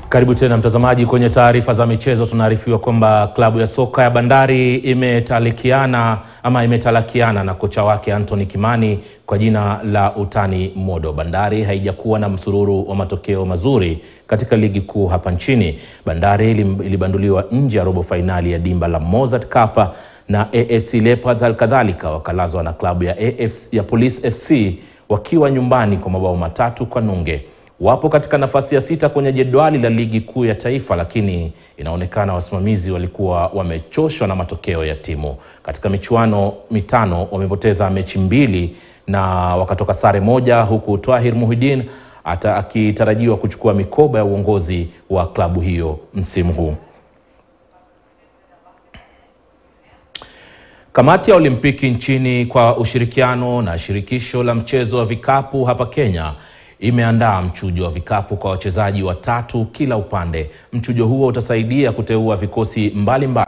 Karibu tena mtazamaji, kwenye taarifa za michezo tunaarifiwa kwamba klabu ya soka ya Bandari imetalikiana ama imetalakiana na kocha wake Anthony Kimani kwa jina la utani Modo. Bandari haijakuwa na msururu wa matokeo mazuri katika ligi kuu hapa nchini. Bandari ilibanduliwa nje ya robo fainali ya dimba la Mozart Cup na AFC Leopards, halikadhalika wakalazwa na klabu ya, AFC, ya Police FC wakiwa nyumbani kwa mabao matatu kwa nunge. Wapo katika nafasi ya sita kwenye jedwali la ligi kuu ya taifa, lakini inaonekana wasimamizi walikuwa wamechoshwa na matokeo ya timu. Katika michuano mitano wamepoteza mechi mbili na wakatoka sare moja, huku Twahir Muhidin hata akitarajiwa kuchukua mikoba ya uongozi wa klabu hiyo msimu huu. Kamati ya Olimpiki nchini kwa ushirikiano na shirikisho la mchezo wa vikapu hapa Kenya imeandaa mchujo wa vikapu kwa wachezaji watatu kila upande. Mchujo huo utasaidia kuteua vikosi mbalimbali mbali